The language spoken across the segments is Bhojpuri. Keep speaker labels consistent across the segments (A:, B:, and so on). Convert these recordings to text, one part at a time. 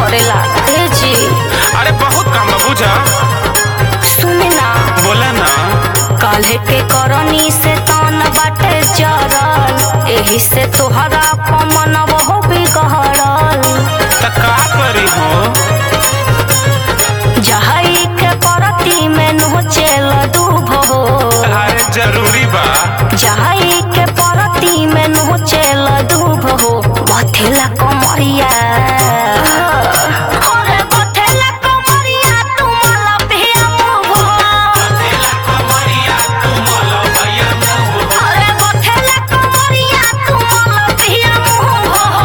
A: करेला हे जी
B: अरे बहुत काम बा बुझा
A: सुने ना
B: बोला ना
A: काल्हे के करनी से तान बाटे जरल एही से तोहरा पमन बहु बिगड़ल
B: त का करी हो
A: जहई के परती में नोचेल डूब हो
B: अरे जरूरी बा
A: जहई के परती में नोचेल डूब हो बथेला कमरिया अरे बथेला कमरिया तुमला पिया मुभ हो अरे बथेला कमरिया तुमला पिया मुभ हो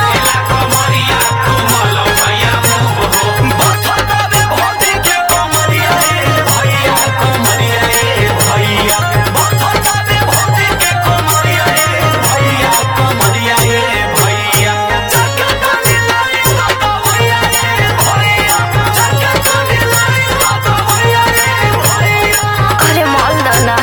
A: अरे माल दाना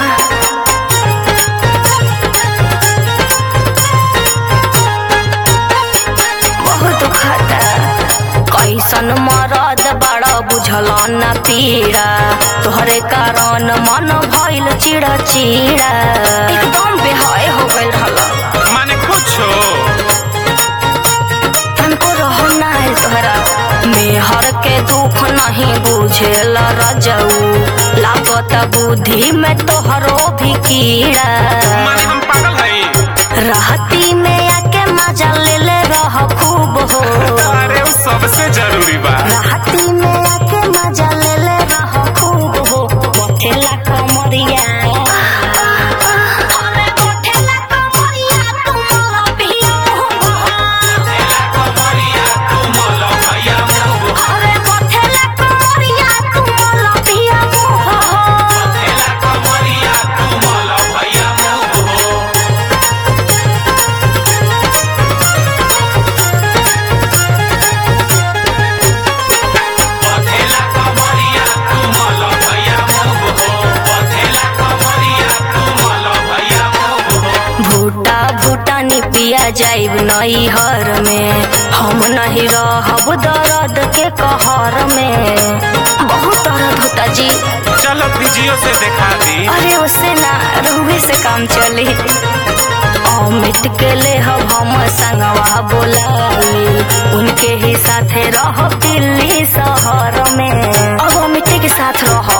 A: बहुत दुखता कैसन मरद बड़ा बुझल न पीड़ा तोहरे कारण मन भइल चिड़ा चिड़ा एकदम बेहाय हो गइल रहला
B: माने कुछो
A: तनको रहो ना है तोहरा मेहर के दुख नहीं बुझेल रजऊ लागत बुद्धि में तोहरो भी कीड़ा
B: माने हम पागल हई
A: राहती में आके मजा ले ले रह खूब हो
B: अरे उ सबसे जरूरी बा
A: राहती में आके मजा ले ले रह खूब हो बथेला कमरिया अरे बथेला कमरिया तुमला पिया हो अरे बथेला कमरिया तुमला पिया हो भूटा भूटानी पिया जाइब नई हर में हम नहीं रहब दर्द के कहर में बहुत दर्द होता जी
B: चलो फिजियो से दिखा दी
A: अरे उससे ना रुए से काम चली अमित के ले हम संगवा बोलाली उनके ही साथे रह दिल्ली शहर में अब अमित के साथ रह